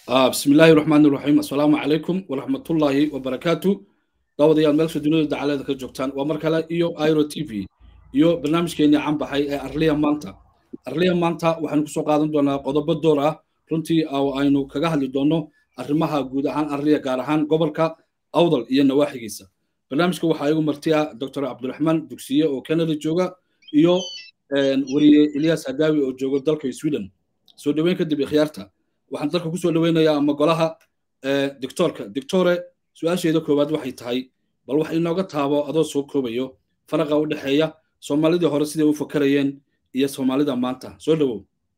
بسم الله الرحمن الرحيم السلام عليكم ورحمة الله وبركاته داوديال ملك دنيا دعالة كجوكتان ومركلا إيو ايرو تي في إيو برنامج كيني عم بحي أرليا مانتا أرليا مانتا وحن كسو قادم دونا قضب الدورة runtii aynu kaga hadli doonno arrimaha guud ahaan arliya gaar ahaan gobolka awdal iyo nawaaxigiisa barnaamijka waxaa igu martiya dr cabdiraxmaan dugsiye oo canada jooga iyo weriye ilyas hadaawi oo jooga dalka sweden soo dhoweyn kadib ikhyaarta waxaan dalka kusoo dhoweynayaa ama golaha dictoorka dictore su-aasheeda koowaad waxay tahay bal wax inooga taabo adoo soo koobayo faraqa u dhexeeya soomaalidii hore siday u fakarayeen iyo soomaalida maanta soo dhowow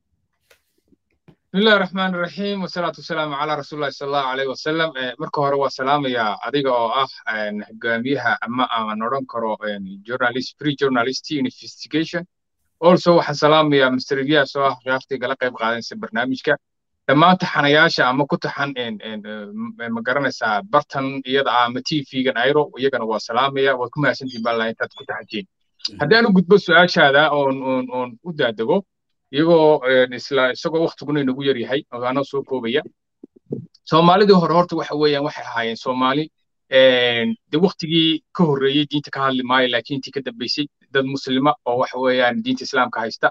بسم الله الرحمن الرحيم والصلاة والسلام على رسول الله صلى الله عليه وسلم marka hore waa salaamaya adiga oo ah hogaamiyaha ama aan odhan karo journalist free journalist investigation also waxaan salaamaya mr ilyas oo ah khiyaartii gala qayb qaadanaysa barnaamijka dhammaan taxanayaasha ama ku taxan ma garanaysaa bartan iyada ah ama tv-gan airo iyagana waa salaamaya waad ku mahadsantihin baa intaad ku taxajiin haddii aan u gudbo su-aashaada oon oon oon u daadego iyagoo isla isagoo waktiguna inagu yar yahay ogaanoo soo koobaya soomaalidii hore horta waxa weeyaan waxay ahaayeen soomaali de waktigii ka horreeyey diinta ka hadli maayo laakiin intii ka dambeysay dad muslima oo waxa weeyaan diinta islaamka haysta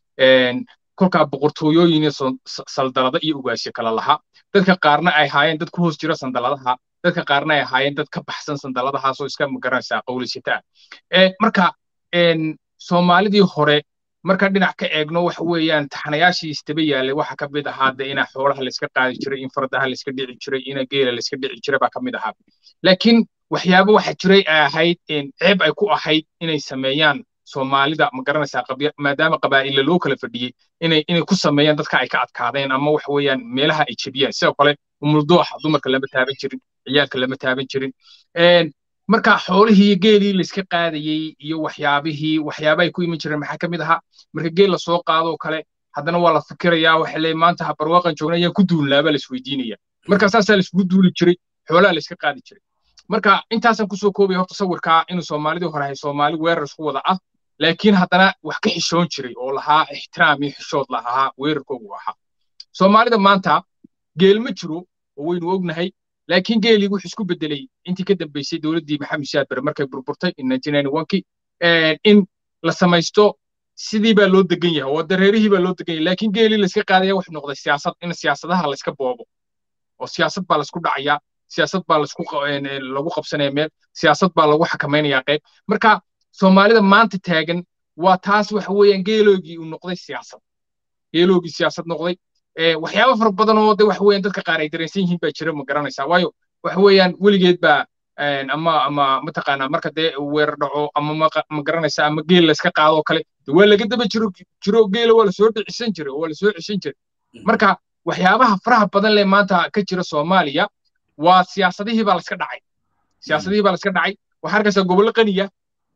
kolkaa boqortooyooyin iyo saldalada iyo ugaasyo kala lahaa dadka qaarna ay ahaayeen dad ku hoos jira sandaladaha dadka qaarna ay ahaayeen dad ka baxsan sandaladahaasoo iska magaranaysaa qowlisata marka soomaalidii hore marka dhinac ka eegno waxa weeyaan taxanayaashii istaba yaalay waxa ka mid ahaa de ina xoolaha layska qaadi jiray in fardaha layska dhici jiray ina geela layska dhici jiray baa ka mid ahaa laakiin waxyaabo waxa jiray ay ahayd ceeb ay ku ahayd inay sameeyaan soomaalida ma garanaysaa maadaama qabaa'illa loo kala fadhiyey inay inay ku sameeyaan dadka ay ka adkaadeen ama waxa weeyaan meelaha ay jebiyaan sidoo kale umuldooxa dumarka lama taaban jirin ciyaalka lama taaban jirin marka xoolihii iyo geelii layska qaadayey iyo waxyaabihii waxyaabahay ku iman jireen maxaa ka mid ahaa marka geel la soo qaadoo kale haddana waa la fikirayaa waxa leeyahay maanta ha barwaaqan joogna ayaan ku duulnaa baa laisweydiinaya marka saasaa laiskugu duuli jiray xoolaha layska qaadi jiray marka intaasaan kusoo koobaya horta sawirkaa inuu soomaalidii hore ahay soomaali weerar isku wada ah laakiin haddana wax ka xishoon jiray oo lahaa ixtiraam iyo xishood lahaa weerarkoogu ahaa soomaalida maanta geel ma jiro oo waynu ognahay laakiin geelii wuxuu isku bedelay intii ka dambeysay dowladdii maxamed shaad bare markay burburtay kii in la samaysto sidii baa loo degan yahay oo dareerihii baa loo degan yahay laakiin geelii layska qaadaya wuxuu noqday siyaasad in siyaasadaha layska boobo oo siyaasad baa laysku dhacayaa siyaasad baa laysku lagu qabsanaya meel siyaasad baa lagu xakamaynayaa qayb marka soomaalida maanta taagan waa taas waxa weeyaan geeloogii uu noqday siyaasad geeloogii siyaasad noqday waxyaabo fara badan oo de waxa weeyaan dadka qaar ay dareensan yihiin baa jira ma garanaysaa waayo waxa weeyaan weligeed baa ama ama mataqaanaa marka dee weerar dhaco ama ma garanaysaa ama geel layska qaado oo kale waa laga daba jiro jiro geela waa lasoo dhicisan jiray oo waa lasoo ceshan jiray marka waxyaabaha faraha badan leh maanta ka jira soomaaliya waa siyaasadihii baa layska dhacay siyaasadihii baa layska dhacay waxaa arkaysaa gobollo qaniya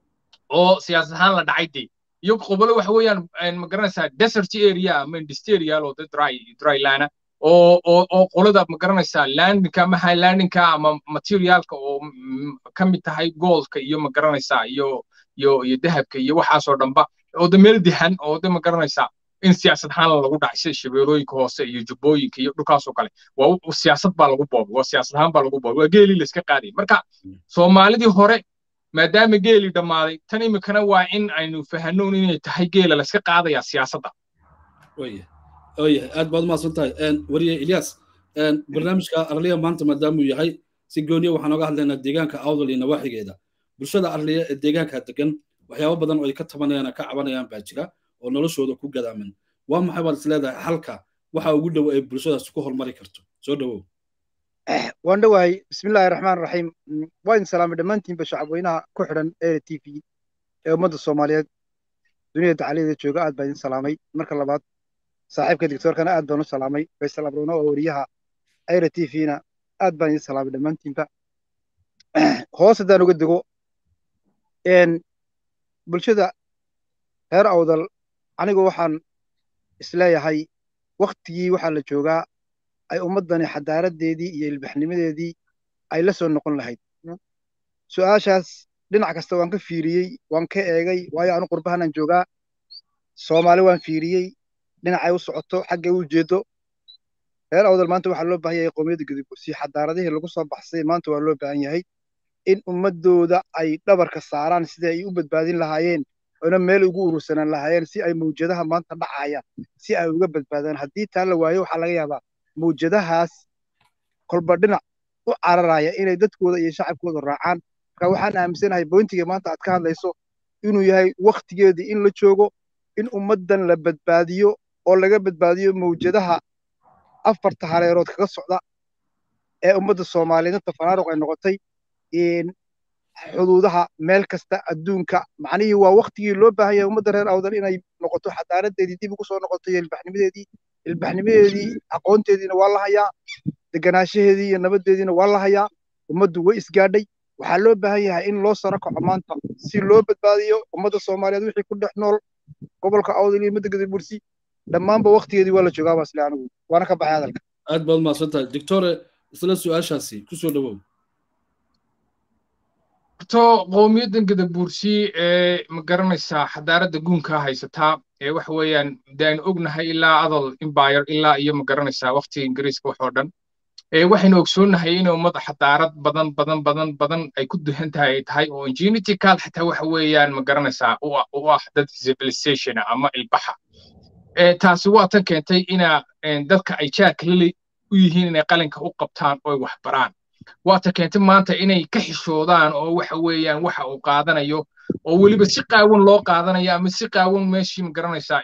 oo siyaasad ahaan la dhacay dee iyo qobolo waxa weeyaan ma garanaysaa desert area ama industrial oo dry drylana oo oo oo qolada ma garanaysaa landinka ama highlandinka ama materialka oo ka mid tahay goldka iyo ma garanaysaa iyo iyo iyo dahabka iyo waxaasoo dhanba oo de meel dihan oo de ma garanaysaa in siyaasad ahaan lagu dhacay sida shabeelooyinka hoose iyo jubbooyinka iyo dhulkaasoo kale waa siyaasad baa lagu boobay waa siyaasad ahaan baa lagu boobay waa geelii layska qaaday marka soomaalidii hore maadaama geelii dhammaaday tan imikana waa in aynu fahannoon inay tahay geela layska qaadaya siyaasadda oyahay aad baad umahadsan tahay wariye ilyas barnaamijka arliya maanta maadaamuu yahay si gooniya waxaan oga hadlaynaa deegaanka awdal iyo nawaaxigeeda bulshada arliya ee deegaanka degan waxyaabo badan oo ay ka tabanayaan ka cabanayaan baa jira oo noloshooda ku gadaaman waa maxay baad is leedahay halka waxa ugu dhow ay bulshadaas ku hormari karto soo dhowow waan dhowahay bismillahi raxmaan raxiim waa idin salaamay dhammaantiinba shacabweynaha ku xidhan ere t v ee ummadda soomaaliyeed duniyada tacaliyadeeda jooga aad baa idin salaamay marka labaad saaxiibka dictoorkana aad baan u salaamay faysal abrono oo wariyaha ere t v-na aad baan idin salaamay dhammaantiinba hoos haddaan uga dego bulshada reer awdal anigu waxaan isleeyahay waktigii waxaa la joogaa ay ummaddani xadaaradeedii iyo ilbaxnimadeedii ay la soo noqon lahayd su'aashaas dhinac kasta waan ka fiiriyey waan ka eegay waayo anu qurbahanaan joogaa soomaali waan fiiriyey dhinacay u socoto xaggay u jeedo reer awdal maanta waxaa loo baahan yahay qowmiyadda gudubsi xadaaradihii lagu soo baxsay maanta waa loo baahan yahay in ummadooda ay dhabarka saaraan sidii ay u badbaadin lahaayeen oona meel ugu urursanaan lahaayeen si ay mawjadaha maanta dhacaya si ay uga badbaadaan haddii taa la waayo waxaa laga yaabaa mawjadahaas kolba dhinac u cararaya inay dadkooda iyo shacabkooda raacaan marka waxaan aaminsanahay boyntiga maanta aad ka hadlayso inuu yahay waktigeedii in la joogo in ummaddan la badbaadiyo oo laga badbaadiyo mawjadaha afarta hareerood kaga socda ee ummadda soomaaliyeed inta fanaaruq ay noqotay xuduudaha meel kasta adduunka macnihii waa waktigii loo baahan yahay ummadda reer awdal inay noqoto xadaaradeedii dib ugu soo noqoto iyo ilbaxnimadeedii ilbaxnimadeedii aqoonteediina waa la hayaa deganaanshaheedii iyo nabaddeediina waa la hayaa ummaddu way isgaadhay waxaa loo baahan yahay in loo saro kaco maanta si loo badbaadiyo ummadda soomaaliyeed wixii ku dhex nool gobolka awdal iyo ummadda gadabursi dhammaanba waktigeedii waa la joogaa baasle anigu waana ka baxay hadalka aad baad mahadsantahay doctore isla su-aashaasi kusoo dhawow horto qowmiyaddan gadabuursi ee ma garanaysaa xadaaradda guunkaa haysataa ee waxa weeyaan de aynu ognahay ilaa adal empire ilaa iyo ma garanaysaa waqtiga ingiriiska waxoo dhan ee waxaynu ogsoonnahay inay ummadda xadaarad badan badan badan badan ay ku duhan tahay ay tahay oo genetical xataa waxa weeyaan ma garanaysaa u ah dad civilization ama ilbaxa taasi waa tan keentay ina dadka ay jaarka lili u yihiin inay qalinka u qabtaan oo ay wax baraan waa ta keentay maanta inay ka xishoodaan oo waxa weeyaan waxa uu qaadanayo oo weliba si qaawan loo qaadanayo ama si qaawan meeshii ma garanaysaa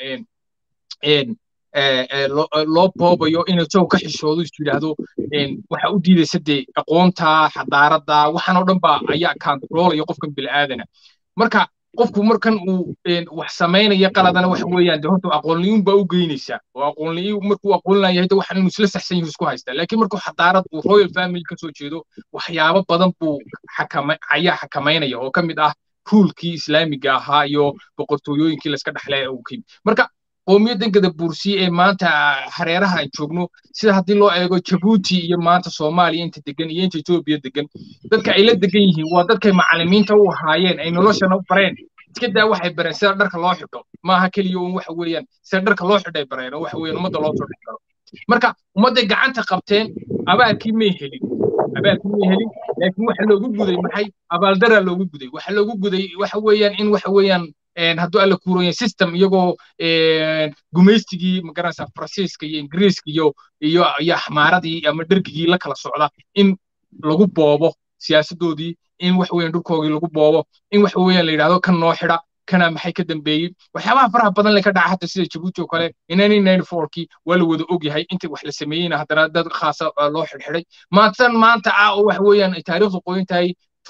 loo boobayo inuu isagu ka xishoodo is yidhaahdo waxa u diidaysa dee aqoonta xadaaradda waxaan oo dhan ba ayaa kantaroolaya qofkan bil'aadana marka qofku markan uu wax samaynaya qaladana waxa weeyaan de horta aqoonliyuun baa u geynaysaa oo aqoonliyu markuu aqoonlayahay de waxaan inuu isla saxsan yahu isku haystaa laakiin markuu xadaarad uu royal family ka soo jeedo waxyaabo badan buu ayaa xakamaynaya oo ka mid ah ruulkii islaamiga ahaa iyo boqortooyooyinkii layska dhexlay uu ka yimid marka qowmiyaddan gadabuursi ee maanta hareeraha aan joogno sida haddii loo eego jabuuti iyo maanta soomaaliya inta degan iyo inta etoobiya degan dadka ay la degan yihiin waa dadkay macallimiinta u ahaayeen ay noloshana u bareen iska daa waxay bareen sida dharka loo xidho maaha keliya un waxa weeyaan sida dharka loo xidhay bareen oo waxa weeyaan ummadda loo soo dhex galo marka ummadday gacanta qabteen abaalkii may helin abaalkii may helin laakiin waxa loogu guday maxay abaaldaraa loogu guday waxa loogu guday waxa weeyaan in waxa weeyaan hadduu alla kuuranya system iyagoo gumaystigii magaranaysaa faransiiska iyo ingiriiska iyo iyo iyo axmaaradii ama dhergigii la kala socda in lagu boobo siyaasadoodii in wax weeyaan dhulkoogii lagu boobo in wax weeyaan la yidhahdo kan noo xidha kana maxay ka dambeeyey waxyaabaha faraha badan le ka dhaca hata sida jabuuti oo kale kii waa la wada ogyahay inta wax la sameeyeyna haddana dad khaasa loo xidhxidhay maantan maanta ah oo wax weeyaan ay taariikhdu qoyan tahay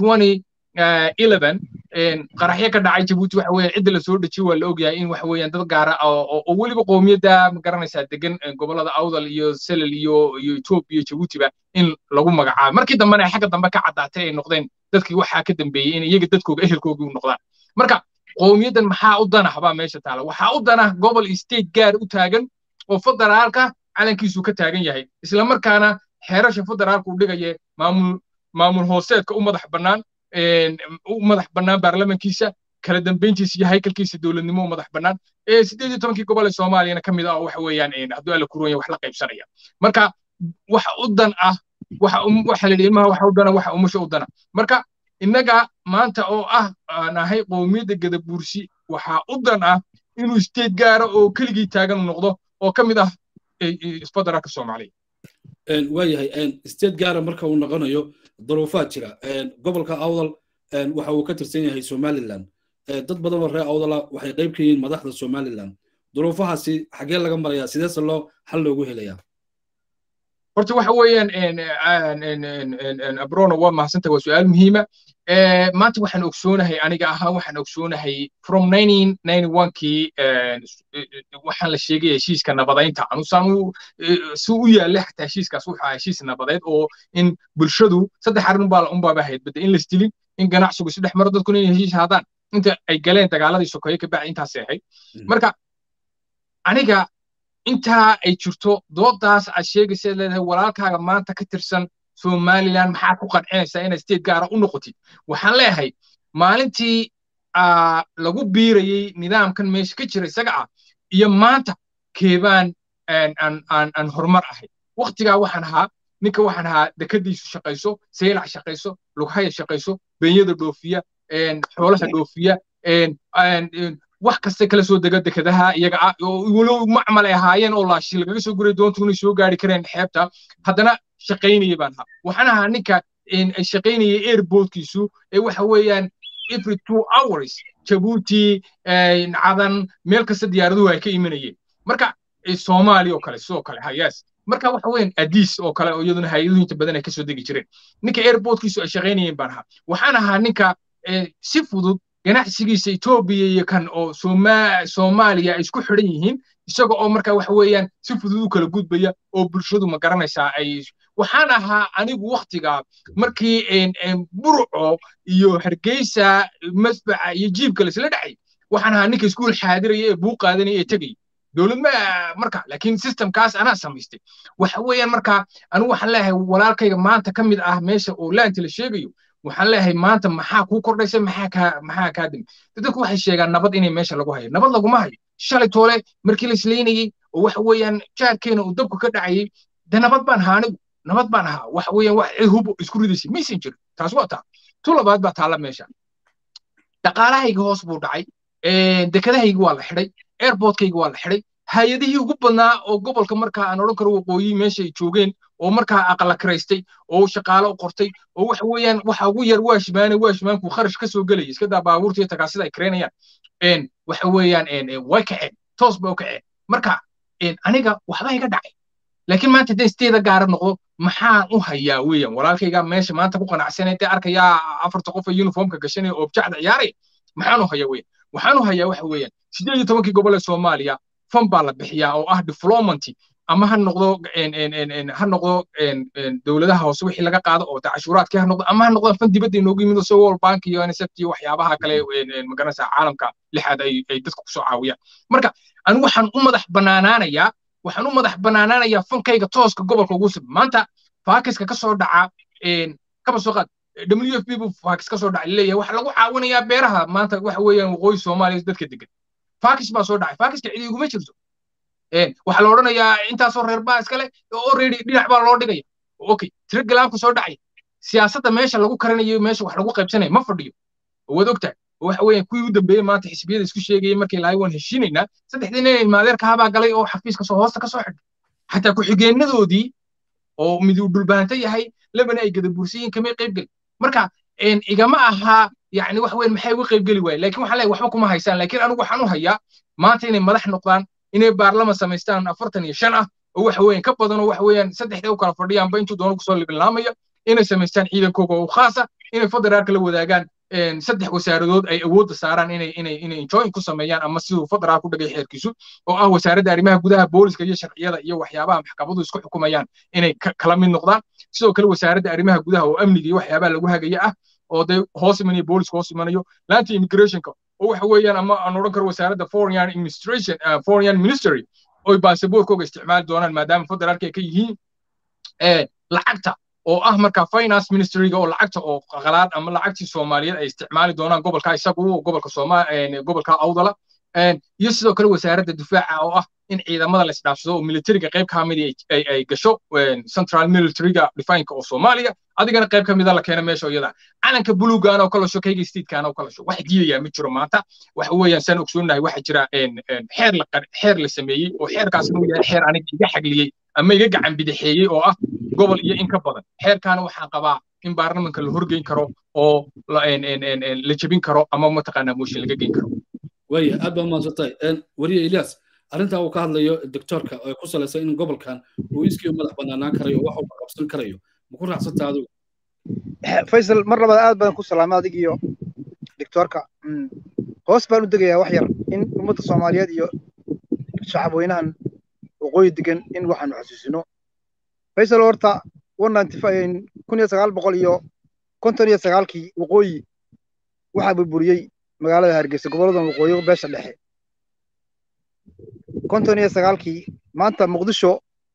qaraxyo ka dhacay jabuuti waxa weeyaan cidda lasoo dhejiyey waa la ogyahay in waxa weeyaan dad gaara oo weliba qowmiyadda ma garanaysaa degan gobollada awdal iyo selel iyo iyo etoobiya jabuutiba in lagu magacaabo markii dambena ay xagga dambe ka caddaatay ay noqdeen dadkii waxaa ka dambeeyey in iyaga dadkooga ehelkoogii u noqdaan marka qowmiyaddan maxaa u dana habaa meesha taala waxaa u dana gobol state gaar u taagan oo federaalka calankiisu ka taagan yahay islamarkaana xeerasha federaalka u dhigaya maamul maamul hooseedka u madax bannaan u madax bannaan baarlamankiisa kala dambeyntiisa iyo haykalkiisa dowladnimo u madax bannaan ee sideed iyo tobankii gobol ee soomaaliyana ka mid ah oo waxa weeyaan hadduu alla kuronya wax la qaybsanaya marka waxa u dan ah waxa waxa la yidhi ilmaha waxa u dana waxa umusha u dana marka innaga maanta oo ah aan ahay qowmiyadda gadabuursi waxaa u dan ah inuu state gaara oo keligii taagan noqdo oo ka mid ah federaalka soomaaliya waayahay state gaara marka uu noqonayo duruufaad jira gobolka awdal waxa uu ka tirsan yahay somaliland dad badan oo reer awdala waxay qayb ka yihiin madaxda somaliland duruufahaasi xaggee laga marayaa sideese loo xal loogu helayaa horta waxa weeyaan abrono waa mahadsanta waa su-aal muhiima maanta waxaan ogsoonahay aniga ahaan waxaan ogsoonahay from kii waxaan la sheegaya heshiiska nabadaynta anusaan si u yaalla xataa heshiiskaas wuxuu ahaa heshiis nabadeed oo in bulshadu saddex arrin unbaa unbaaba ahayd bada in laisdilin in ganacsigu isdhex maro dadkuna inay heshiis haadaan inta ay galeen dagaaladii sokeeye ka bacdi intaasay ahayd marka aniga intaa ay jirto doodaas aad sheegaysa leedahay walaalkaaga maanta ka tirsan somaliland maxaad ku qancinaysaa inaad state gaara u noqotid waxaan leeyahay maalintii lagu biirayey nidaamkan meesha ka jira isaga ah iyo maanta keebaan aan horumar ahay waktigaa waxaan ahaa ninka waxaan ahaa dekadiisu shaqayso seylac shaqayso lughaya shaqayso benyada dhoofiya xoolaha dhoofiya wax kasta kala soo dega dekadaha iyaga ah walow macmal ay ahaayeen oo laashi lagaga soo guray doontu inay soo gaari kareen xeebta haddana shaqaynaya baan ahaa waxaan ahaa ninka shaqaynaya airportkiisu ee waxa weeyaan every two hours jabuuti cadan meel kasta diyaaraduhu ay ka imanayeen marka soomaali oo kale sidoo kale hayas marka waxa weeyaan adiis oo kale oo iyaduna hay-aduhu inta badan ay kasoo degi jireen ninka airportkiisu ay shaqaynayeen baan ahaa waxaan ahaa ninka si fudud ganacsigiisa etoobiya iyo kan oo soomaaliya ay isku xidhan yihiin isaga oo marka waxa weeyaan si fudud u kala gudbaya oo bulshadu ma garanaysaa ay waxaan ahaa anigu waktigaa markii burco iyo hargeysa masbaca iyo jiibka laisla dhacay waxaan ahaa ninka iskuul xaadiraya ee buu qaadanaya ee tegaya dowlad ma marka laakiin systemkaas anaa samaystay waxa weeyaan marka anigu waxaan leeyahay walaalkayga maanta ka mid ah meesha oo laanta la sheegayo waxaan leeyahay maanta maxaa kuu kordhaysa maxaa kaa maxaa kaa dimi dadku waxay sheegaan nabad inay meesha lagu hayo nabad laguma hayo shalay toole markii la islaynayey oo waxa weeyaan jaarkeena uu dabku ka dhacayay de nabad baan ahaa anigu nabad baan ahaa waxa weeyaan wax cid hub isku ridaysay maysan jirin taas waa taa tu labaad baa taalla meesha dhaqaalahayga hoos buu dhacay dekadahayga waa la xidhay airportkayga waa la xidhay hay-adihii ugu badnaa oo gobolka markaa aan odhan karo waqooyi meesha ay joogeen oo markaa aqala kiraystay oo shaqaale u qortay oo waxa weeyaan waxa ugu yar waashmaane waashmaanku kharash ka soo gelaya iska daa baabuurta iyo tagaasida ay kiraynayaan waxa weeyaan way kaceen toos bay u kaceen marka aniga waxba iga dhacay laakiin maanta haddaan isteeda gaara noqdo maxaan u hayaa weeyaan walaalkayga meesha maanta ku qanacsanay dee arkayaa afarta qof ee uniformka gashanaya oo jacda ciyaaraya maxaan u hayaa weeyaan waxaan u hayaa waxa weeyaan sideed iyo tobankii gobol ee soomaaliya fan baa la bixiyaa oo ah diplomanty ama ha noqdo ha noqdo dowladaha hoose wixii laga qaado oo cashuuraadkii ha noqdo ama ha noqdo fan dibadda inoogu yimid oo world bank iyo nsft iyo waxyaabaha kale magaranaysa caalamka lixaad ay ay dadka kusoo caawiyaan marka anigu waxaan u madax banaanaanayaa waxaan u madax banaanaanayaa fankayga tooska gobolka ugu sib maanta faakiska kasoo dhaca kaba soo qaad w f b buu faakis kasoo dhacay leeyahay waxaa lagu caawinayaa beeraha maanta waxa weeyaan waqooyi soomaaliya dadka degan faakis baa soo dhacay faakiska cidi iguma jirto waxaa la odhanayaa intaasoo reer baa iskale already dhinac baa loo dhigaya okay tiro galaamka soo dhacay siyaasadda meesha lagu karanayo meesha wax lagu qaybsanaya ma fadhiyo waad ogtahay waxa weeyaan kuwii u dambeeyey maanta xisbiyada isku sheegayay markii lahay waan heshiinaynaa saddexdii nin ilmaadeerka habaa galay oo xafiiska soo hoosta ka soo xidhay xataa ku-xigeenadoodii oo mid uu dhulbaanta yahay labana ay gadabursiyiin kamay qaybgeli marka igama aha yani wax weyn maxay uga qaybgeli waayeen laakiin waxaan leeyahay waxba kuma haysaan laakiin anigu waxaan u hayaa maanta inay madax noqdaan inay baarlaman samaystaan afartan iyo shan ah oo waxa weeyaan ka badan oo waxa weeyaan saddexda u kala fadhiyaanba intuu doono kusoo libilaamaya inay samaystaan ciidankooga oo khaasa inay federaalka la wadaagaan saddex wasaaradood ay awoodda saaraan inay inay inay enjoyin ku sameeyaan ama siduu federaal ku dhagay xeerkiisu oo ah wasaaradda arrimaha gudaha booliska iyo sharciyada iyo waxyaabaha maxkamadu isku xukumayaan inay kala mid noqdaan sidoo kale wasaaradda arrimaha gudaha oo amniga iyo waxyaabaha lagu hagaya ah oo dee hoos imanayo booliska hoos imanayo laanta immigrationka oo waxa weeyaan ama aan odhan karo wasaaradda foreign administration foreign ministry oy baasaboorkooga isticmaali doonaan maadaama federaalka ay ka yihiin lacagta oo ah marka finance ministryga oo lacagta oo qalaad ama lacagtii soomaaliyeed ay isticmaali doonaan gobolka isagu gobolka sooma gobolka awdala iyo sidoo kale wasaaradda difaaca oo ah in ciidamada la isdhaafsado oo militariga qayb ka mid ay gasho central militaryga defineka oo soomaaliya adigana qayb ka mida la keena meesha iyada calanka buluugaana oo kala sho kayga statekaan oo kala sho wax diidayaa ma jiro maanta waxa weeyaan saan ogsoonahay waxa jira xeer la xeer la sameeyey oo xeerkaas inuu yahay xeer aniga iga xagliyey ama iga gacan bidixeeyey oo ah gobol iyo in ka badan xeerkaana waxaan qabaa in baarlamanka la horgeyn karo oo la jebin karo ama mataqaanaa mooshin laga geyn karo waya aad baa mahadsantahay weriye ilyas arrintaa uu ka hadlayo doctorka oo ku salaysan in gobolkan uu iskii madax banaanaan karayo wax uu qabsan karayo ma ku raacsantaa adigu faysal mar labaad aad baan ku salaamay adig iyo doctorka hoos baan u degayaa wax yar in ummadda soomaaliyeed iyo shacabweynahan waqooyi degan in waxaanu xasuusino faysal horta kun iyo sagaal boqol iyo konton iyo sagaalkii waqooyi waxaa burburiyey magaalada hargeysa gobolladan waqooyi beesha dhexe konton iyo sagaalkii maanta muqdisho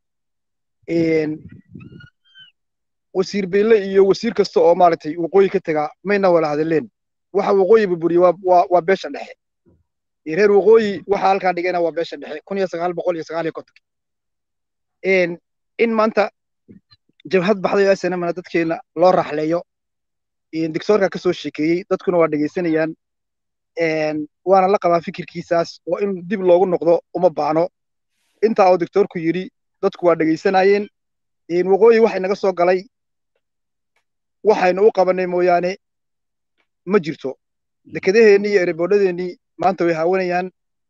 wasiir beyle iyo wasiir kasta oo maaragtay waqooyi ka tegaa mayna wala hadleen waxa waqooyi burburiyey waa waa beesha dhexe reer waqooyi waxa halkaa dhigayna waa beesha dhexe kun iyo sagaal boqol iyo sagaal iyo kontonkii in maanta jabhad baxday oo snmna dadkeena loo raxleeyo dictoorka ka soo sheekeeyey dadkuna waa dhegaysanayaan waana la qabaa fikirkiisaas oo in dib loogu noqdo uma baano intaa oo dictoorku yidhi dadku waa dhegaysanayeen waqooyi waxay naga soo galay waxaynu u qabannay mooyaane ma jirto dekedaheennii iyo ereboodhadeennii maanta way haawanayaan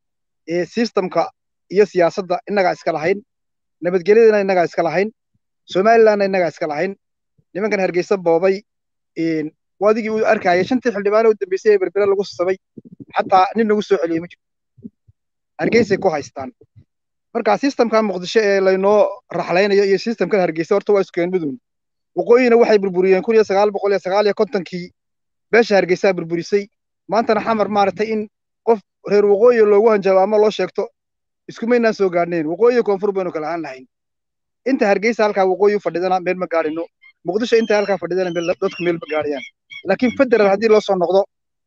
sistamka iyo siyaasadda innagaa iska lahayn nabadgelyadana innagaa iska lahayn somalilandna innagaa iska lahayn nimankan hargeysa boobay waadigii uu arkaya shantii xildhibaane u dambeysay ee berbere lagu sabay xataa nin lagu soo celiyey ma jirto hargeysay ku haystaan marka sistamkan muqdisho ee laynoo raxlaynayo iyo sistamkan hargeysa horta waa iskeen midun waqooyina waxay burburiyeen kun iyo sagaal boqol iyo sagaal iyo kontonkii beesha hargeysaa burburisay maantana xamar maaragtay in qof reer waqooyi loogu hanjabo ama loo sheegto iskumaynaan soo gaadhnayn waqooyi koonfur baynu kala aan lahayn inta hargeysa halkaa waqooyi u fadhidana meel ma gaadhino muqdisho inta halkaa fadhidana dadku meel ma gaadhayaan laakiin federal haddii loo soo noqdo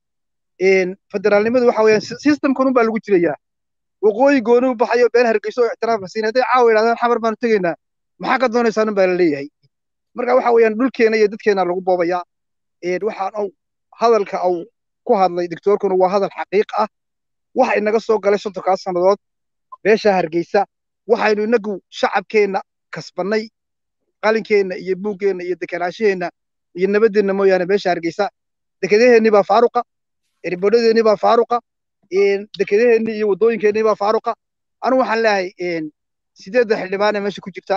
federaalnimadu waxa weeyaan systemkan unbaa lagu jirayaa waqooyi gooni u baxayo been hargeyso oo ixtiraafka siin hadday caawa yidhahdaan xamar baanu tegaynaa maxaa ka doonaysaan unbaa la leeyahay marka waxa weeyaan dhulkeena iyo dadkeena lagu boobayaa waxaan au hadalka au ku hadlay dictoorkuna waa hadal xaqiiq ah waxa inaga soo galay soddonkaas sannadood beesha hargeysa waxaynu inagu shacabkeenna kasbannay qalinkeenna iyo buuggeenna iyo dekanaashaheenna iyo nabaddeenna mooyaane beesha hargeysa dekedaheennii baa faaruqa eribodhadeennii baa faaruqa dekedaheennii iyo waddooyinkeennii baa faaruqa anu waxaan leeyahay sideedda xildhibaane meesha ku jirta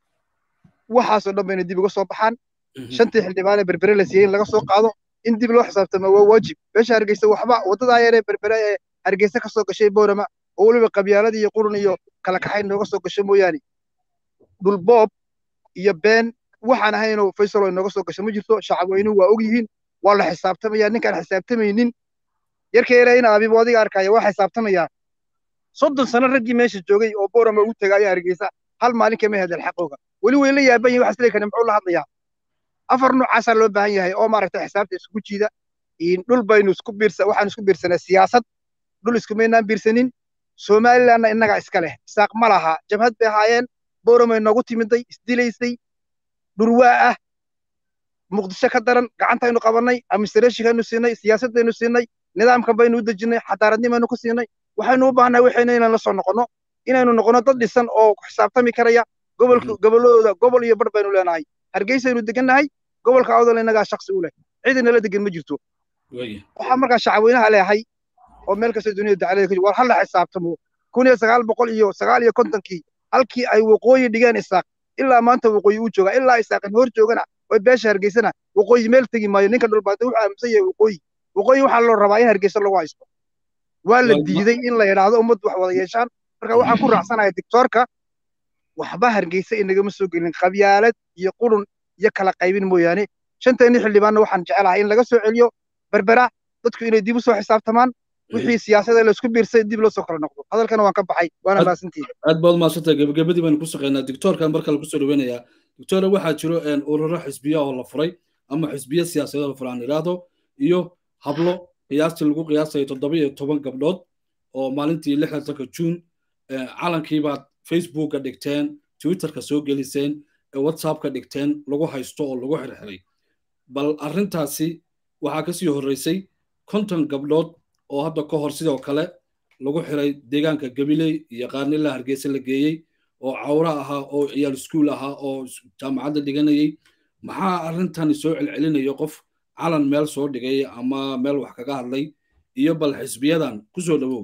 waxaasoo dhan bayna dib uga soo baxaan shantii xildhibaane berbere la siiyey in laga soo qaado in dib loo xisaabtamo waa waajib beesha hargeysa waxba waddadaa yaree berbere ee hargeysa ka soo gashay boorama oo weliba qabyaaladii iyo qurun iyo kala kaxayn nooga soo gasho mooyaane dhulboob iyo been waxaan ahaynoo faysal oo inooga soo gasho ma jirto shacab weynuhu waa og yihiin waa la xisaabtamaya ninkaan xisaabtamaynin yarka yare in abibu adiga arkaya waa xisaabtamayaa soddon sano raggii meesha joogay oo boorama ugu tegaayo hargeysa hal maalin kama hedel xaqooga weli way la yaaban yihin waxas leekane muxuu la hadlayaa afar nuucaasaa loo baahan yahay oo maaragtay xisaabta isku jiida dhul baynu isku biirsa waxaan isku biirsanay siyaasad dhul iskumaynaan biirsanin somalilandna innagaa iska leh isaaq ma laha jabhad bay ahaayeen booramay noogu timiday isdilaysay dhurwaa ah muqdisho ka daran gacantaynu qabannay administrationkaynu siinay siyaasaddaynu siinay nidaamkan baynu u dejinnay xadaaradnimaynu ku siinay waxaynu u baahnay waxayna inaan la soo noqonno inaynu noqonno dad dhisan oo ku xisaabtami karaya gobolka gobolladooda gobol iyo bar baynu leenahay hargeysaynu degannahay gobolka awdal innagaa shaksi u leh cidinala degan ma jirto waxaa markaa shacabweynaha leeyahay oo meel kasta duniyada dacalada ka war hala xisaabtamo kun iyo sagaal boqol iyo sagaal iyo kontonkii halkii ay waqooyi dhigeen isaaq ilaa maanta waqooyi uu joogaa ilaa isaaqin hor joogana oo beesha hargeysana waqooyi meel tegi maayo ninka dhulbaanta wuxuu aaminsan yahay waqooyi waqooyi waxaa loo rabaa in hargeysa lagu haysto waa la diiday in la yidhaahdo ummaddu wax wada yeeshaan marka waxaan ku raacsanayaa dictoorka waxba hargeysa inagama soo gelin qabyaalad iyo qurun iyo kala qaybin mooyaane shanteennii xildhibaanna waxaan jecelahay in laga soo celiyo berbera dadku inay dib u soo xisaabtamaan wixii siyaasada laysku biirsay dib loo soo kala noqdo hadalkana waan ka baxay waana maasantiida aad baad maadsantahay gebagabadii baynu ku shaqeynaa dictoorkan marka lagu soo dhaweynayaa dictoore waxaa jiro ururo xisbiya oo la furay ama xisbiya siyaasadeed la furay aan idhaahdo iyo hablo qiyaastii lagu qiyaasayo toddoba iyo toban gabdhood oo maalintii lixdanka juun calankiibaad facebooka dhigteen twitterka soo geliseen whatsappka dhigteen lagu haysto oo lagu xirxiray bal arrintaasi waxaa kasii horreysay konton gabdhood oo hadda ka hor sidoo kale lagu xiray deegaanka gabiley iyo qaarnila hargeysa la geeyey oo cawra ahaa oo ciyaal iskuul ahaa oo jaamacadda dhiganayay maxaa arrintani soo celcelinayo qof calan meel soo dhigay ama meel wax kaga hadlay iyo bal xisbiyadan ku soo dhowow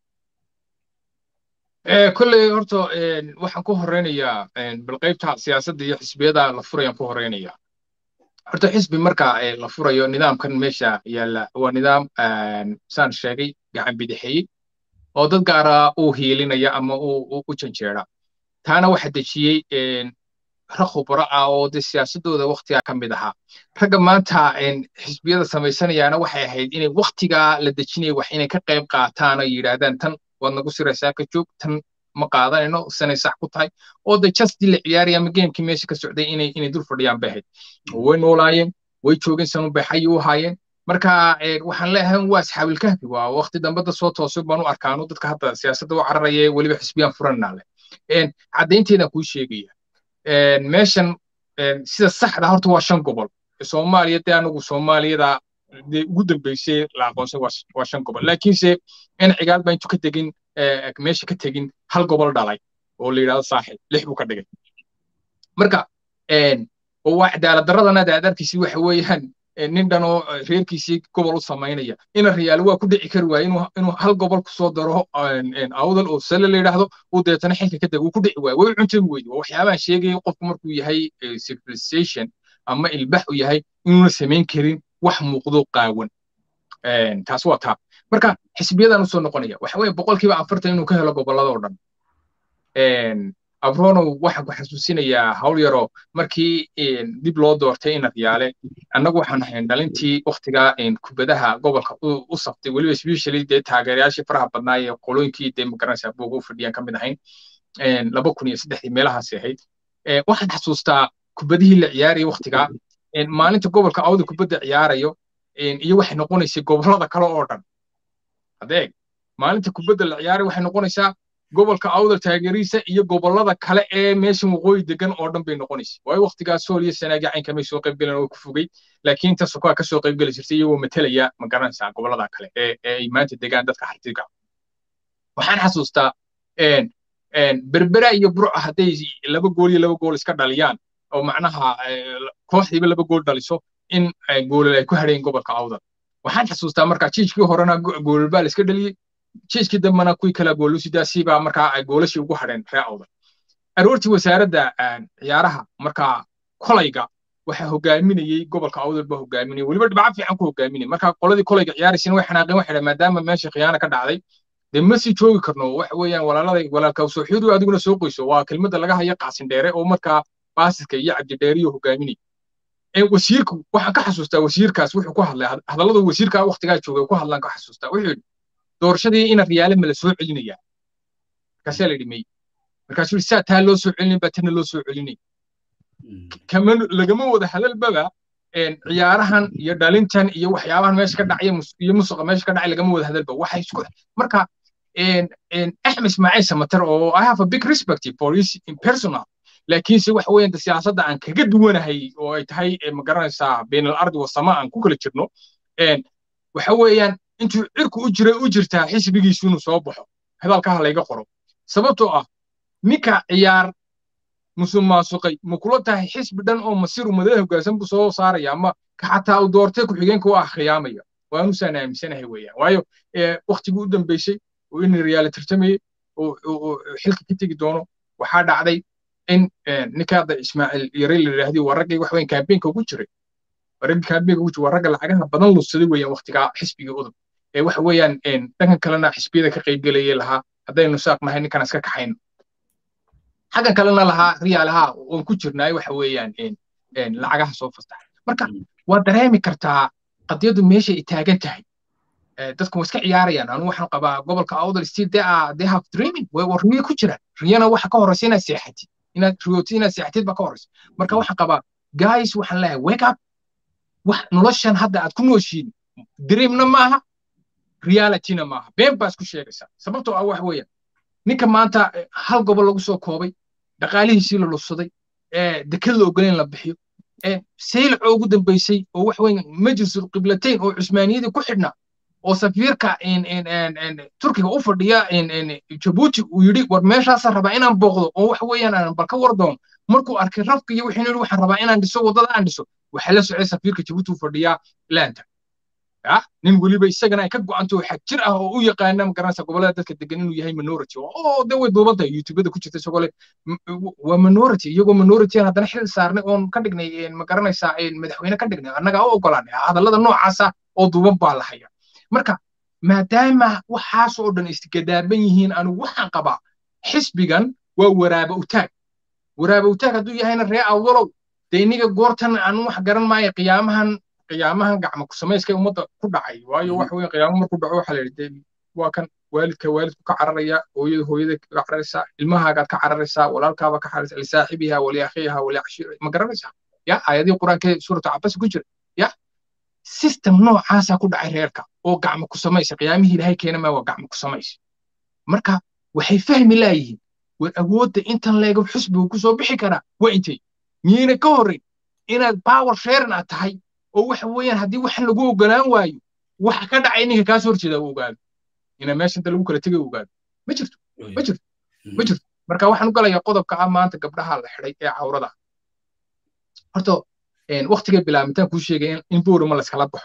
kolley horta waxaan ku horeynayaa bal qaybta siyaasadda iyo xisbiyada la furayaan ku horeynayaa horta xisbi marka la furayo nidaamkan meesha yaalla waa nidaam saan sheegay gacan bidixeeyey oo dad gaara uu hiilinaya ama u janjeera taana waxa dejiyey rag khubro ah oo de siyaasadooda waktigaa ka mid ahaa ragga maanta xisbiyada samaysanayaana waxay ahayd inay waktigaa la dejinaya wax inay ka qayb qaataan oo yidhaahdaan tan waad nagu siraysaa ka joog tan ma qaadanayno sanay sax ku tahay oo de justii la ciyaaraya ama geemkii meesha ka socday inay inay dul fadhiyaan bay ahayd way noolaayeen way joogeen sanun bay xayi u ahaayeen marka waxaan leeyahay waa asxaabil kahfi waa waqti dambe dad soo toosay baan u arkaano dadka hadda siyaasadda u cararaya weliba xisbiyaan furanaa leh caddaynteedaan kuu sheegaya meeshan sida saxda horta waa shan gobol soomaaliya dee anagu soomaaliyada dee ugu dambeysay la aqoonsay waa shan gobol laakiinse in cigaal baa intu ka tegin meesha ka tegin hal gobol dhalay oo la yidhahdo saaxil lix buu ka dhigay marka waa cadaalad daradana daadarkiisii waxa weeyaan nin dhan oo reerkiisii gobol u samaynaya ina riyaalo waa ku dhici kari waaye inuu hal gobol kusoo daro awdal oo sale la yidhaahdo uu deetana xilka ka dego uu ku dhici waaye way cuntami weyde waa waxyaabahan sheegaya qofku markuu yahay civilization ama ilbax u yahay inuuna samayn karin wax muuqdo qaawan taas waa taa marka xisbiyadan usoo noqonaya waxa weeye boqolkiiba afartan inuu ka helo gobollada oo dhan abronow waxaan ku xasuusinayaa hawl yaroo markii dib loo doortay ina riyaale annagu waxaan ahayn dhalintii waktigaa kubadaha gobolka u saftay weliba especially dee taageerayaashii faraha badnaa ee qolooyinkii dee magaranaysaa buuga u fadhiyaan ka mid ahayn laba kun iyo saddexdii meelahaasi ahayd waxaan xasuustaa kubadihii la ciyaarayay waktigaa maalinta gobolka awda kubadda ciyaarayo iyo waxay noqonaysay gobollada kale oo dhan adeeg maalinta kubadda la ciyaarayo waxay noqonaysaa gobolka awdal taageeriisa iyo gobollada kale ee meeshan waqooyi degan oo dhan bay noqonaysa waayo waktigaas sool iyo sanaagi caynka may soo qaybgaleen oo ku fogey laakiin inta sokoa ka soo qaybgeli jirtay iyagoo matelaya ma garanaysaa gobollada kale ee ay maanta degaan dadka hartiga waxaan xasuustaa berbera iyo burca hadday laba gool iyo laba gool iska dhaliyaan oo macnaha kooxdiiba laba gool dhaliso in goolal ay ku hadheen gobolka awdal waxaan xasuustaa markaa jiijkii horena goolal la iska dhaliyey jiiskii dambena kuwii kala goolusidaasiibaa markaa ay goolashii ugu hadheen ree awdal aroortii wasaaradda ciyaaraha markaa kolayga waxaa hogaaminayey gobolka awdal baa hogaaminayay weliba dhibco fiican ku hogaaminayay markaa qoladii kolayga ciyaaraysana way xanaaqeen waxay dhahen maadaama meesha khiyaana ka dhacday dee ma sii joogi karno waxa weeyaan walaaladay walaalka soo xiidu adiguna soo qoyso waa kelmadda laga haya qaasin dheere oo markaa baasiska iyo cabdidheeriyo hogaaminayay wasiirku waxaan ka xasuustaa wasiirkaas wuxuu ku hadlay hadalladu wasiirka waktigaa joogay ku hadlaan ka xasuustaa wuxuu yidhi doorashadii ina riyaale ma la soo celinayaa markaasaa la yidhi may markaasuu yidhi saa taa loo soo celinin baa tana loo soo celinay kama lagama wada hadalbaba ciyaarahan iyo dhalintan iyo waxyaabahan meesha ka dhacaya iyo musuqa meesha ka dhacay lagama wada hadalba waxay isku marka axmed ismaaciil samater oo i have a big respect for his personal laakiinse waxa weeyaan siyaasadda aan kaga duwanahay oo ay tahay ma garanaysaa bain al ardi wasama aan ku kala jirno waxa weeyaan intuu cirku u jiray u jirtaa xisbigiisu inuu soo baxo hadalkaha layga qoro sababtoo ah ninka ciyaar musuq maasuqay ma kula tahay xisbi dhan oo masir umadada hoggaansan buu soo saaraya ama xataa uu doortay ku-xigeenka u ah khiyaamaya waanu saan aaminsanahay weeyaan waayo waktigii u dambeysay oo in riyaale tartamayey oo xilka ka tegi doono waxaa dhacday in ninka hadda ismaaciil yare la yidhaahdi waa raggii wax weyn kaambeenka ugu jiray raggii kaambeenka ugu jiray waa ragga lacagaha badan lusaday weeyaan waktigaa xisbigii udub ee waxa weeyaan dhankan kalena xisbiyada ka qaybgelayay lahaa haddaynu saaqnahay ninkan iska kaxayno xaggan kalena lahaa riyaalaha oon ku jirnaay waxa weeyaan lacagaha soo fastaxay marka waa dareemi kartaa qadiyadu meesha ay taagan tahay dadku waa iska ciyaarayaan anu waxaan qabaa gobolka awdal still they are they have dreaming way war riyo ku jiraan riyana waxa ka horeysa inaad seexatid inaad riyootid inaad seexatid baa ka horeysa marka waxaan qabaa guys waxaan leeyahay wake up wax noloshan hadda aad ku nooshiin dreamna maaha realityna maaha been baa isku sheegaysaa sababtoo ah waxa weeyaan ninka maanta hal gobol lagu soo koobay dhaqaalihiisii la lubsaday dekad la ogoleen la bixiyo saylaco ugu dambeysay oo wax weyn majlisul qiblatayn oo cusmaaniyadii ku xidhnaa oo safiirka turkiga u fadhiya jabuuti uu yidhi war meeshaasaan rabaa inaan booqdo oo wax weeyaan aan bal ka war doono markuu arkay rafka iyo wuxuu yidhi waxaan rabaa inaan dhiso waddada aan dhiso waxaa la socday safiirka jabuuti u fadhiyaa laanta nin weliba isagana ay ka go'anto xag jir ah oo u yaqaana magaranaysa gobollada dadka degan inuu yahay minority oo de way duuban tahay youtubada ku jirta isagoo le waa minority iyagoo minority aan haddana xil saarnay oon ka dhignay magaranaysaa madaxweyne ka dhignay annaga u ogolaanay hadallada noocaasa oo duuban baa la haya marka maadaama waxaas oo dhan isgadaaban yihiin anigu waxaan qabaa xisbigan waa waraaba utaag waraaba utaag hadduu yahayna ree awdalow de iniga goortan anu wax garan maayo qiyaamahan qiyaamahan gacmo ku samayska ummadda ku dhacay waayo waxa weeye qiyaamo markuu dhaco waxaa la yidhi waa kan waalidka waalidku ka cararaya hooyada hooyada ka cararaysaa ilmahaagaad ka cararaysaa walaalkaaba ka cararaysaa lisaaxibiha waliakhiha waliacshira ma garanaysaa ya aayadihii qur-aanka suuratu cabasi ku jira ya system noocaasaa ku dhacay reerka oo gacmo ku samaysa qiyaamihii ilaahay keena maa waa gacmo ku samaysa marka waxay fahmi laayihiin war awoodda intan leego xusbigu ku soo bixi karaa waa intay miyayna ka horrayn inaad power sharing aad tahay oo waxa weeyaan haddii waxan lagu ogolaan waayo waxa ka dhacay ninka kaasoo horjeeda uu ogaado ina meesha inta lagu kala tegay ogaado ma jirto ma jirto ma jirto marka waxaan u galayaa qodobka ah maanta gabdhaha la xidhay ee cawrada horta waktigay bilaabitaan kuu sheegay in boorama layskala baxo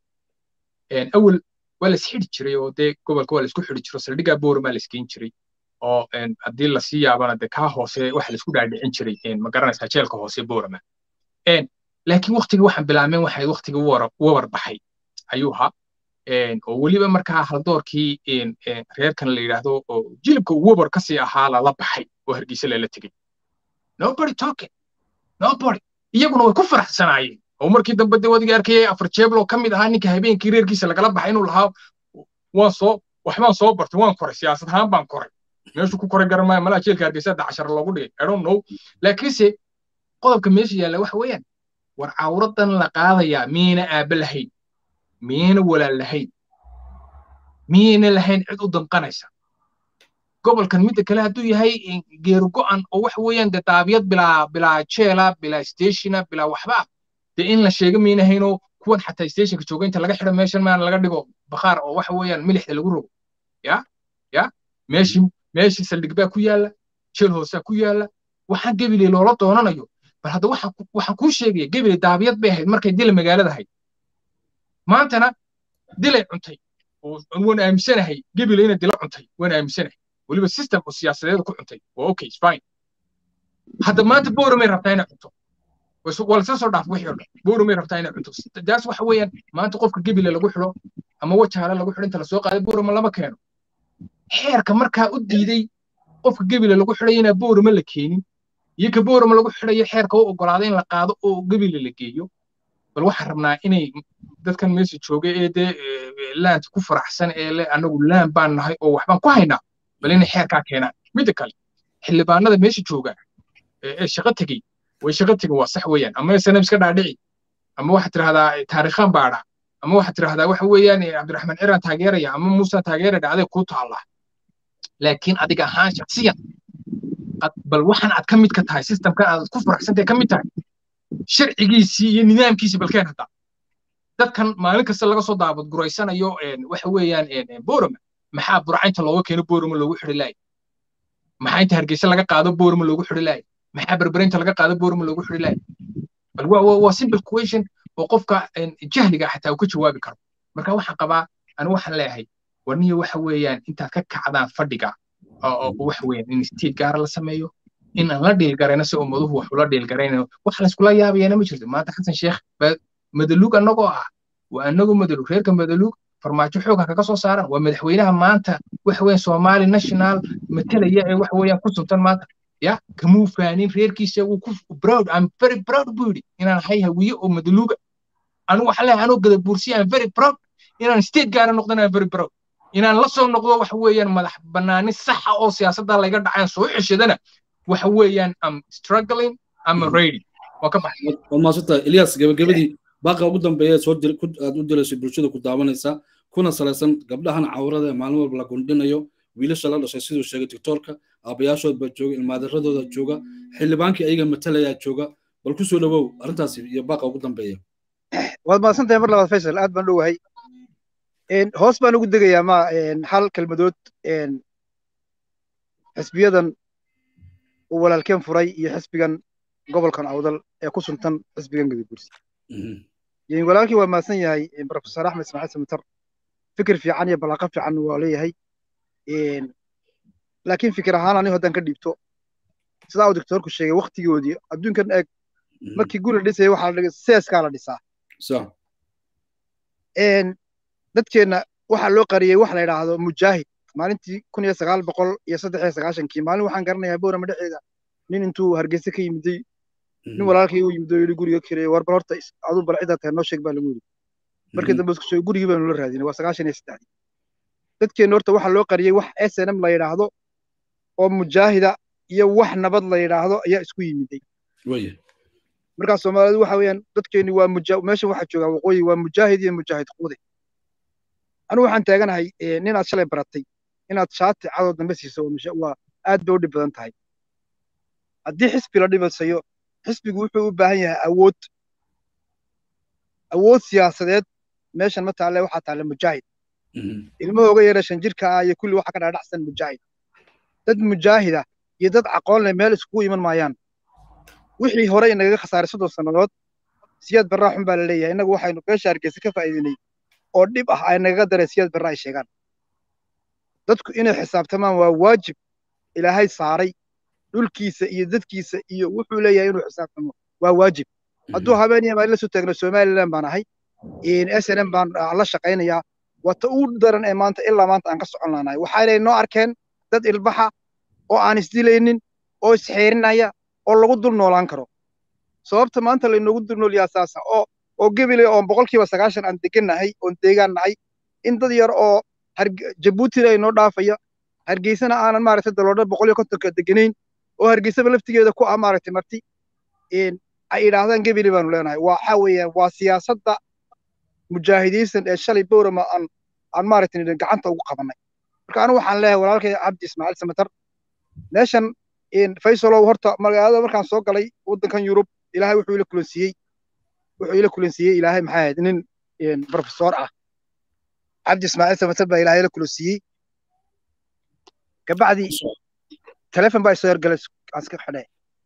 awel waa lays xidhi jiray oo dee gobolka waa laysku xidhi jiro saldhigaa boorama laysgeyn jiray oo haddii lasii yaabana dee kaa hoose waxa laysku dhaadhicin jiray ma garanaysaa jeelka hoose boorama laakiin waktigii waxaan bilaabeen waxay waktigii wabar baxay ayuu ahaa oo weliba markaa haldoorkii reerkan la yidhaahdo oo jilibka wabar kasii ahaa lala baxay oo hargeysa lala tegey nobody talking nobody iyaguna way ku faraxsanaayeen oo markii dambe dee wadiga arkayay afar jeeblo ka mid ahaa ninka habeenkii reerkiisa lagala baxay inuu lahaa waan soo waxbaan soo bartay waan koray siyaasad ahaan baan koray meeshuu ku koray garan maayo malaha jeelka hargeysa dacashar loogu dhigay i don't know laakiinse qodobka meesha yaalla waxa weeyaan war cawradan la qaadayaa miyayna aabba lahayn miyayna walaal lahayn miyayna lahayn cid u damqanaysa gobolkan midda kale hadduu yahay geeru go'an oo waxa weeyaan dee daabiyad bilaa bilaa jeela bilaa stationa bilaa waxba dee in la sheego miyayna haynoo kuwan xataa stationka jooga inta laga xidho meeshan maan laga dhigo bakhaar oo waxa weeyaan milixda lagu rogo ya ya meeshii meeshii saldhig baa ku yaalla jeel hoosaa ku yaalla waxaan gebiley loola doonanayo bal hadda waxaan kuu sheegaya gebile daabiyad bay ahayd markay dila magaalada ahayd maantana dilay cuntay waan aaminsanahay gebile inay dila cuntay waan aaminsanahay weliba system oo siyaasadeed ku cuntay waa okay fine hadda maanta booromay rabtaa inay cunto waa lasla soo dhaaf wixii oo dhan booromay rabtaa inay cunto daas waxa weeyaan maanta qofka gebile lagu xidho ama wajaale lagu xidho inta lasoo qaaday booroma lama keeno xeerka markaa u diiday qofka gebile lagu xidhay inaa booroma la keenin iyo ka boorama lagu xidhayo xeerka u oggolaaday in la qaado oo gebile la geeyo bal waxaan rabnaa inay dadkan meesha jooga ee dee laanta ku faraxsan ee le anagu laan baan nahay oo waxbaan ku haynaa bal inay xeerkaa keenaan midda kale xildhibaanada meesha jooga ee shaqo tegey way shaqo tegin waa sax weeyaan ama sanam iska dhaadhici ama waxaad tidhahdaa taariikhaan baadha ama waxaad tidhahdaa waxa weeyaan cabdiraxmaan ciraan taageeraya ama muusa taageeraya adeeg kuu taallaa laakiin adiga ahaan shaksiyan bal waxaan aad ka mid ka tahay systemkan aad ku faraxsantahay ka mid tahay sharcigiisii iyo nidaamkiisii balkeen hadda dadkan maalin kasta laga soo daabad guraysanayo waxa weeyaan borama maxaa burcaynta looga keeno borama loogu xidhi lahay maxaa inta hargeysa laga qaado borama loogu xidhi lahay maxaa berberaynta laga qaado borama loogu xidhi lahay bal waa simple question oo qofka jahliga xataa uu ka jawaabi karo marka waxaan qabaa anigu waxaan leeyahay warniyo waxa weeyaan intaad ka kacdaan fadhiga oo waxa weeyaan in state gaara la sameeyo in aan la dhiilgarayno si ummaduhu wax ula dhiilgaraynayo wax layskula yaabayana ma jirto maanta xasan sheekh madaluug annagoo ah waa anagoo madaluug reerka madaluug farmaajo xooga kaga soo saaran waa madaxweynaha maanta waxa weeyaan somali national matalaya ee waxa weeyaan ku suntan maanta ya kamuu faanin reerkiisa wuu ku proud i'm very proud buu yidhi inaan ahay hawiye oo madaluuga anigu waxaan leeyahay anoo gada buursiya i'm very proud inaan state gaara noqdana i'm very proud inaan la soo noqdo waxa weeyaan madax bannaani saxa oo siyaasadda layga dhacaan soo xishadana waxa weeyaan am struggling am ready waa ka baxay waad maadsantahay ilyas gabagabadii baaqa ugu dambeeya soo dir aad u dirayso bulshada ku daawanaysa kuna salaysan gabdhahan cawrada ee maalin walba la gundhinayo wiilasha la dhashay siduu sheegay doctoorka aabayaashood baa jooga ilmaadaradooda jooga xildhibaankii ayaga matalayaa jooga bal ku soo dhawow arrintaasi iyo baaqa ugu dambeeya waad mahadsantahay mar labaad faysal aad baan dhowahay hoos baan ugu degayaa ma hal kelmadood xisbiyadan uu walaalkeen furay iyo xisbigan gobolkan awdal ee ku suntan xisbigan gadabursi walaalkii waa mahadsan yahay profesor axmed ismaaciil samatar fikir fiican iyo balaaqo fiican waa leeyahay laakiin fikir ahaan anigu haddaan ka dhiibto sidaa uu doctoorku sheegay waktigoodii adduunkan eeg markii guri la dhisaya waxaa la seeskaa la dhisaa dadkeenna waxaa loo qariyey wax la yidhaahdo mujaahid maalintii kun iyo sagaal boqol iyo saddex iyo sagaashankii maalin waxaan garanayaa boorama dhexeeda nin intuu hargeysa ka yimiday nin walaalkii u yimid oo yidhi guriga kireeyo war bal horta aduu bal ciddaa tahay noo sheeg baa lagu yidhi markii dambe isku soo gurigii baanu la raadinay waa sagaashan iyo saddexdii dadkeenna horta waxaa loo qariyey wax s n m la yidhaahdo oo mujaahida iyo wax nabad la yidhaahdo ayaa isku yimiday markaa soomaalidu waxa weeyaan dadkeenni waa meesha waxaa joogaa waqooyi waa mujaahid iyo mujaahid quude anigu waxaan taaganahay ninaad shalay baratay inaad shaati cadoo dambe siiso waa aad bay u dhib badan tahay haddii xisbi la dhibasayo xisbigu wuxuu u baahan yahay awood awood siyaasadeed meeshan ma taalle waxaa taalle mujaahid ilmahooga yara shan jirka ah iyo kulli waxa ka dhaadhacsan mujaahid dad mujaahida iyo dad aqoon leh meel iskugu iman maayaan wixii hore inagaga khasaaray soddon sannadood siyaad barraa xun baa la leeyahay innagu waxaynu beesha hargeysa ka faa'iidinay oo dhib ah ay nagaga dareen siyaad barra ay sheegaan dadku inay xisaabtamaan waa waajib ilaahay saaray dhulkiisa iyo dadkiisa iyo wuxuu leeyahay inuu xisaabtamo waa waajib hadduu habeen iyo maalin la soo taagno somaliland baan ahay s n m baan la shaqaynayaa wata ugu daran ee maanta ilaa maanta aan ka socon laanahay waxaanay noo arkeen dad ilbaxa oo aan isdilaynin oo isxeerinaya oo lagu dul noolaan karo sababta maanta laynoogu dul nool yahaa saasa oo oo gebile oon boqolkiiba sagaashan aan degannahay oon deegaan nahay in dad yar oo jabuutina ay noo dhaafaya hargeysana aanan maaragtay daloodha boqol iyo kontonka deganayn oo hargeysaba laftigeeda ku ah maaragtay marti ay idhaahdaan gebile baanu leenahay waxa weeyaan waa siyaasadda mujaahidiinsan ee shalay bowrama aan aan maaragtay gacanta ugu qabanay marka anigu waxaan leeyahay walaalkay cabdi ismaaciil samatar meeshan faysalow horta magaalada markaan soo galay waddankan yurub ilaahay wuxuu ila kulansiiyey wuxuu ila kulansiiyey ilaahay maxay ahayd nin profesor ah cabdi ismaaciil samatar baa ilaahay ila kulansiiyey kabacdi telefon baa isoo yargalay aan iska xidhay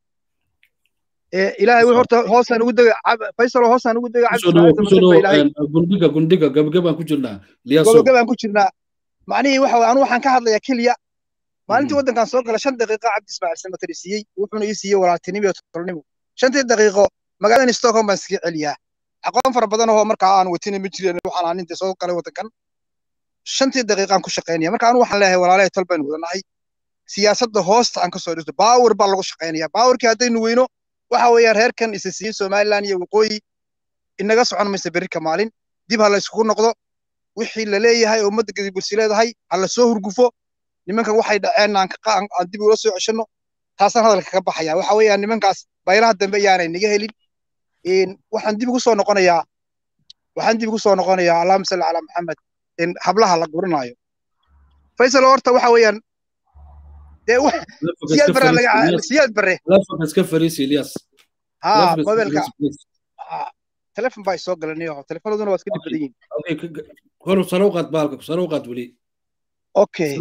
ilaahay wuxuu horta hoosaan ugu degay faysalo hoosaan ugu degay gundhiga gundhiga gabagabaan ku jirnaa gabagabaan ku jirnaa macnihii waxa anu waxaan ka hadlayaa keliya maalintii waddankan soo gala shan daqiiqo cabdi ismaaciil samatar i siiyey wuxuuna ii siiyey walaaltinimo iyo tolnimo shantii daqiiqo magaaladan stockholm baan iskaga celiyaa aqoon fara badan oo markaa aan watina ma jirin waxaan aan inta soo galay waddankan shantii daqiiqaan ku shaqaynaya marka anu waxaan leeyahay walaalahay tol baynu wadanahay siyaasadda hoosta aan ka soo dhisto baawar baa lagu shaqaynaya baawarkii haddaynu weyno waxa weeyaan reerkan isa siiyey somaliland iyo waqooyi inaga socon maysa berrika maalin dib ha la isugu noqdo wixii la leeyahay oo ummadda gadibursi leedahay ha la soo hurgufo nimankan waxay dhaceen aan aan dib ula soo ceshanno taasaan hadalka ka baxaya waxa weeyaan nimankaas baylaha dambe ayaanay naga helin waxaan dib ugu soo noqonayaa waxaan dib ugu soo noqonayaa allahuma salli calaa maxamed in hablaha la guranaayo faysal horta waxa weeyaan dee siyaad bare siyaad bare iska fariisi ilyas ha mobilka telefon baa isoo galanayo telefonaduna waa iska dhib badan yihin hor sare uqaad baalka sare uqaad weli okay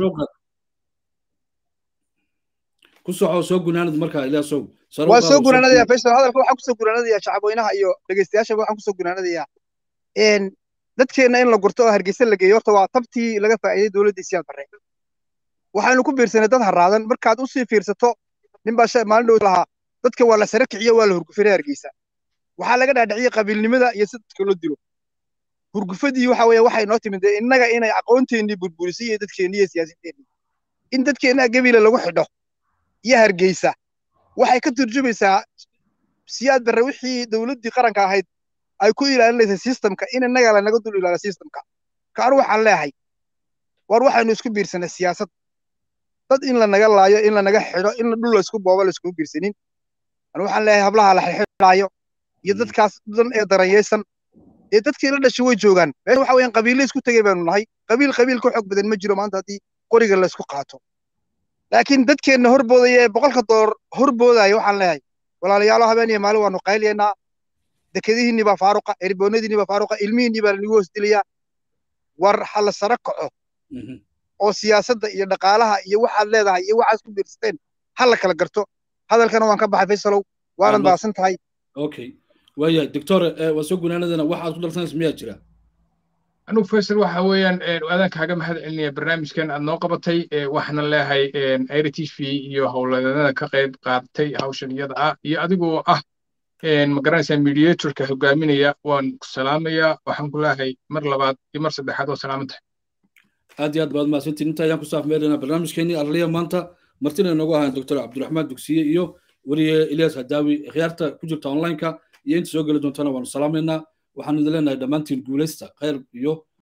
ku soco soo gunaanad markaa ilyasow waa soo gunaanadaya faysal hadalka waxaan kusoo gunaanadaya shacabweynaha iyo dhegeystayaashaba waxaan kusoo gunaanadaya dadkeenna in la gurto oo hargeysa la geeyo horta waa tabtii laga faa'iiday dowladda siyaad barre waxaynu ku biirsanay dad haraadan markaad usii fiirsato nin baa maalin dhow lahaa dadka waa la sare kiciyo waa la hurgufinay hargeysa waxaa laga dhaadhiciyey qabiilnimada iyo si dadka loo dilo hurgufadii waxa weeye waxay noo timid innaga inay aqoonteennii burburisay iyo dadkeennii iyo siyaasaddeennii in dadkeenna gebile lagu xidho iyo hargeysa waxay ka turjumaysaa siyaad barre wixii dowladdii qaranka ahayd ay ku ilaalinaysa systemka in innaga lanaga dul ilaaliyo systemka kaanu waxaan leeyahay war waxaynu isku biirsanay siyaasad dad in lanaga laayo in lanaga xidho in dhul laysku boobo layskugu biirsanin anu waxaan leeyahay hablaha la xidhxidhaayo iyo dadkaas dan ee daranyaysan ee dadkii la dhashay way joogaan meesha waxa weeyaan qabiille isku tegay baanu nahay qabiil qabiil ka xoog badan ma jiro maanta haddii qoriga laysku qaato laakiin dadkeenna horboodaya ee boqolka doolar horboodaya waxaan leeyahay walaalayaalo habeen iyo maalin waanu qayliyaynaa dekadihiinni baa faaruqa erboonadiinni baa faaruqa ilmihiinni baa lanagu hoos dilayaa war ha la sara kaco oo siyaasadda iyo dhaqaalaha iyo waxaad leedahay iyo waxaad ku biirsateen ha la kala garto hadalkana waan ka baxay faysalow waanad baasan tahay okay waaya doctor waa soo gunaanadana waxaad ku darsanaysa miyaa jira anugu faysal waxa weeyaan aadaan kaaga mahad celinaya barnaamijkan aad noo qabatay waxaana leeyahay aira t v iyo howladeennada ka qayb qaadatay hawshan iyada ah iyo adigoo ah ma garanaysaa mediatorka hogaaminaya waan ku salaamayaa waxaan ku leeyahay mar labaad iyo mar saddexaad oo salaamantahay aad iyo aad baad mahadsantiin inta ayaan ku saafmeelana barnaamijkeenii arliya maanta martina inoogu ahaan doctor cabdiraxmaan dugsiye iyo weriye ilyas hadaawi khiyaarta ku jirta onlineka iyo inta soo geli doontana waanu salaamaynaa waxaanu idin leenahay dhammaantiin guulaysta khayr iyo